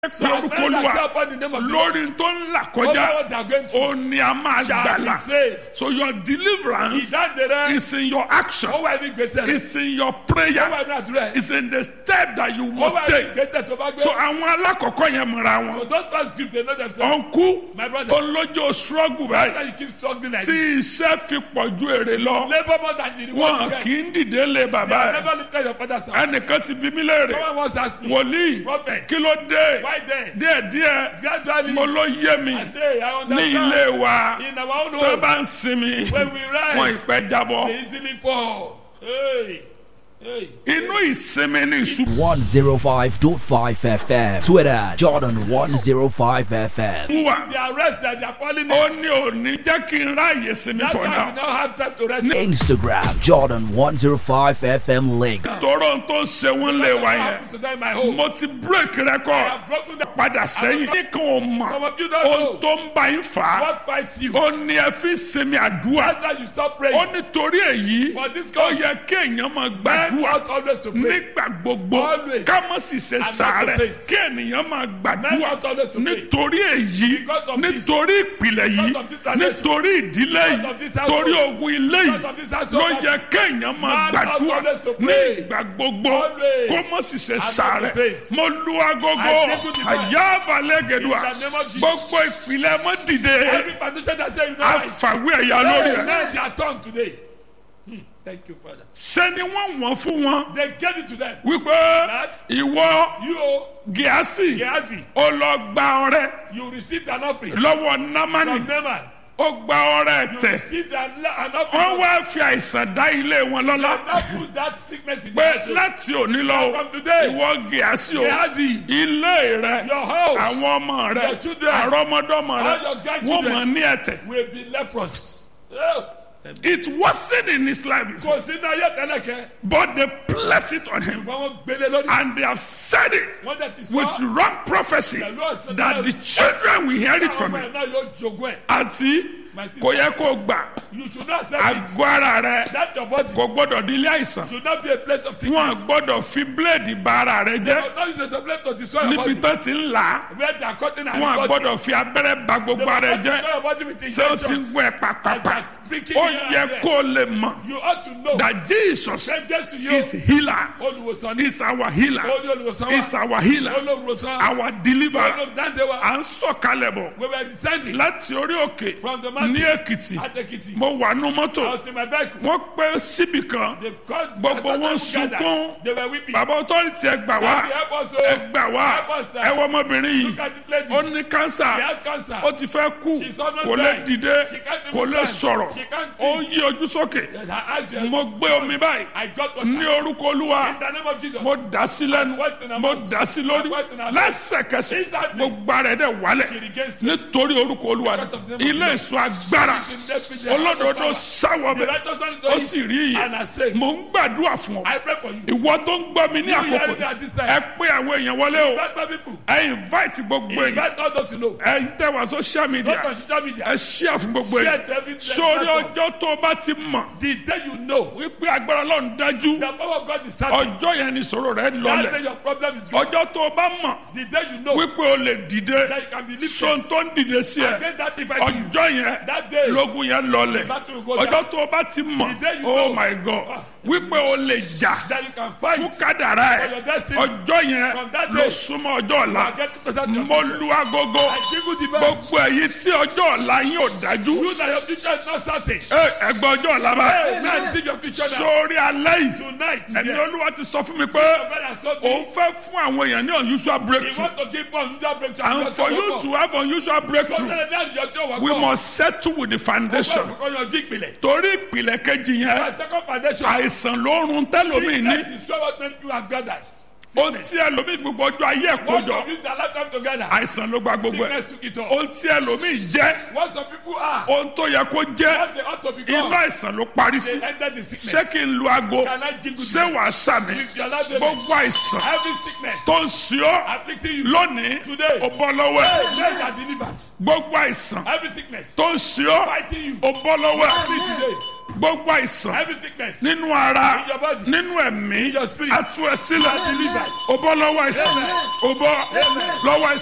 pé orúkọ olúwa lórí tó ń là kọjá ó ní a máa gbàlà so your deliverance is in your action is in your prayer is in the step that you must take so àwọn alákọ̀ọ́kọ́ yẹn mọ̀ra wọn ọ̀nkú olójó struggle báyìí tí iṣẹ́ fi pọ̀ ju èrè lọ wọn kì í dìde lé bàbá ẹ̀ ẹnìkan ti bí mí léèrè wòlíì kí ló dé díẹ̀díẹ̀ mo ló yé mi ní ilé wa tó bá ń sinmi wọn ìpẹ́ jábọ́ inú ìsinmi ní ìṣubú. one zero five dot five fm twitter jordan one zero five fm. wúwa The arrest that they are calling ó it. ní òní jẹ́ kí n ráàyè sinmi That's for why we now. now have time to rest. instagram jordan one zero five fm link. tọrọ tó ń ṣe wọn lé wa What yẹn happens to them in my home? mo ti break I record have broken the padà sẹ́yìn nìkan ò mọ̀ Some of you don't ohun know. tó ń bá yín fà á What fights you? ó ní ẹ fi sinmi àdúrà That's why you stop ó praying. nítorí èyí For this ó cause, yẹ kéèyàn máa men gbàdúrà ought always to pray. nígbà gbogbo Always. ká má sì ṣe not to sàárẹ̀ faint. kí ènìyàn máa Men gbàdúrà ought always to pray. nítorí èyí Because of this. nítorí ìpìlẹ̀ yìí Because of this foundation. nítorí ìdílé Because yìí of this household. torí ogun ilé Because of this yìí household. ló yẹ kéèyàn máa Man ought gbàdúrà always to pray. nígbà gbogbo Always. kó má sì ṣe not to sàárẹ̀ faint. mo lu agogo I take you to àyàbálẹ̀gẹ̀dùà In the name of Jesus. gbogbo ìpìlẹ̀ mọ́ dìde Every foundation that say you know right. àfàwé ẹ̀yà lórí Hey, ẹ̀ men, they are torn today. Hmm. Thank you, Father. ṣé ni wọ́n wọ́n fún wọn They gave it to them. wípé That ìwọ you, oh, gíásì Gehazi, ó lọ gba ọrẹ you received an offering lọ́wọ́ námánì from Naaman. ó gba ọrẹ You tẹ̀ received an, an wọ́n offering. wá fi àìsàn dá ilé wọn lọ́lá Now put that sickness in pé your soul. láti òní lọ From today, ìwọ gíásì o Gehazi, ilé rẹ your house àwọn ọmọ rẹ your children, àrọmọdọ́mọ rẹ all your grandchildren, wọ́n mọ̀ ní ẹ̀tẹ̀ will be leprous. Oh, it wasn't in his life before Kò sí náà yẹ tẹ́lẹ̀kẹ́. but they placed it on him Ṣùgbọ́n wọ́n gbélé lórí. and they have said it Wọ́n dẹ̀ ti with sọ. wrong prophecy that the children will hear it from Àwọn him ọmọ ẹ̀ náà yóò jogún ẹ̀. àti My sister, kò yẹ kó gbà you should not accept it. àgọ́ ara rẹ That your body kò gbọ́dọ̀ di ilé àìsàn should not be a place of wọn sickness. gbọ́dọ̀ fi bíléèdì ba ara rẹ jẹ́ But not use it as a place to destroy your níbi body. tó ti ń là á Where they are cutting and wọn cutting. gbọ́dọ̀ fi abẹ́rẹ́ ba They gbogbo will ara rẹ not destroy jẹ́ your body with ṣé o ti ń injections. gbọ́ ẹ pàpàpà pricking ó here yẹ and there. kó o lè mọ̀ You ought to know. that Jesus Say Jesus to you. is healer Olùwòsàn ní. is our healer Olú olùwòsàn wa. is our healer Olùwòsàn. our deliverer Olùdáǹdè wa. à ń sọ̀kalẹ̀ bọ̀ We were descending láti orí òkè from the ní mountain èkìtì at Ekiti. mo wà nú mọ́tò I was in my vehicle. wọ́n pẹ́ síbì kan They called Gbogbo I thought wọn people gathered. sunkún. They were weeping. bàbá ọtọ́rìtì ẹ gbà wá Daddy, help us, ẹ oh. gbà wá Help us, sir. ẹ wọ ọmọbìnrin Look yìí at this lady. ó ní kánsà She has cancer. ó ti fẹ́ kú She's almost kò lè dying. dìde She can't even kò lè stand. sọ̀rọ̀ She can't ó speak. yí ojú sókè Yes, her eyes were- mo gbé omi báyìí I got water. ní orúkọ olúwa In the name of Jesus. mo dà sí lẹ́nu What in her mo mouth? dà sí lórí What in her mouth? lẹ́sẹ̀kẹsẹ̀ Instantly. gbogbo ara ẹ̀ dẹ̀ She wálẹ̀ regains strength. nítorí orúkọ olúwa Because of the name of ilé Jesus. ìsọ agbára She's in death with the olódodo power. sáwọ The bẹ̀ righteous one is ó to sì eat rí and iye are saved. mo ń gbàdúrà fún ọ I pray for you. ìwọ tó ń gbọ́ mi ní You àkókò hearing me yìí at this time. ẹ pé àwọn èèyàn wọlé o Invite my people. ẹ invite gbogbo èèyàn Invite all those you know. ẹ tẹ wá social media Not on social media. ẹ share fún gbogbo Share èèyàn to every sórí platform. ọjọ́ tó o bá ti mọ̀ The day you know wípé agbára ọlọ́run dájú the power of God is certain. ọjọ́ yẹn ni ìṣòro rẹ That day lọlẹ̀ your problem is gone. ọjọ́ tó o bá mọ̀ The day you know wípé o lè dìde that you can be sọ́n lifted. tó ń dìde sí ẹ Against that divide to you. ọjọ́ yẹn That day lógun yẹn lọlẹ̀ battle will go down. ọjọ́ tó o bá ti mọ̀ The day you oh know. my god wípé o lè jà that you can fún fight kádàrá for ẹ your destiny. ọjọ́ yẹn From that ló day. súnmọ́ ọjọ́ ọ̀la I get to present your mo future. lu agogo I jingle the bell. gbogbo èyí tí ọjọ́ ọ̀la yín ò dájú You that your future is not certain. ẹ ẹgbẹ́ ọjọ́ ọ̀la bá Hey, man, see your future now. sórí alẹ́ yìí Tonight, ẹni yeah. olúwa ti sọ fún mi pé God has told òun me fẹ́ fún àwọn èèyàn ní unusual he breakthrough want to give one unusual breakthrough. and for you to have unusual breakthrough we must settle with the foundation Because your big belly. torí ìpìlẹ̀ kejì yẹn My second foundation. àìsàn ló ń run tẹ́lómi ní Sickness is what many people have gathered. ohun tí ẹlòmíì fi gbogbo ọjọ́ ayé ẹ̀ Once kójọ of use their lifetime together. àìsàn ló gba gbogbo ẹ̀ Sickness took it all. ohun tí ẹlòmíì jẹ́ What some people are. ohun tó yẹ kó jẹ́ What they ought to inú become. àìsàn ló parí sí They entered the sickness. ṣé kí n lu aago Can I jingle ṣé the wàá sàmì With your life, baby. gbogbo àìsàn Every sickness tó ń ṣe ọ́ afflicting you. lónìí Today. ó bọ́ lọ́wọ́ ẹ̀ Hey, men are delivered. gbogbo àìsàn Every sickness tó ń ṣe ọ́ fighting you. ó bọ́ lọ́wọ́ ẹ̀ Free today. gbogbo àìsàn Every sickness. nínú ara In your body. nínú ẹ̀mí In your spirit. atu ẹ sílẹ̀ You are delivered. o bọ́ lọ́wọ́ àìsàn Amen. o bọ́ Amen. lọ́wọ́ àìsàn.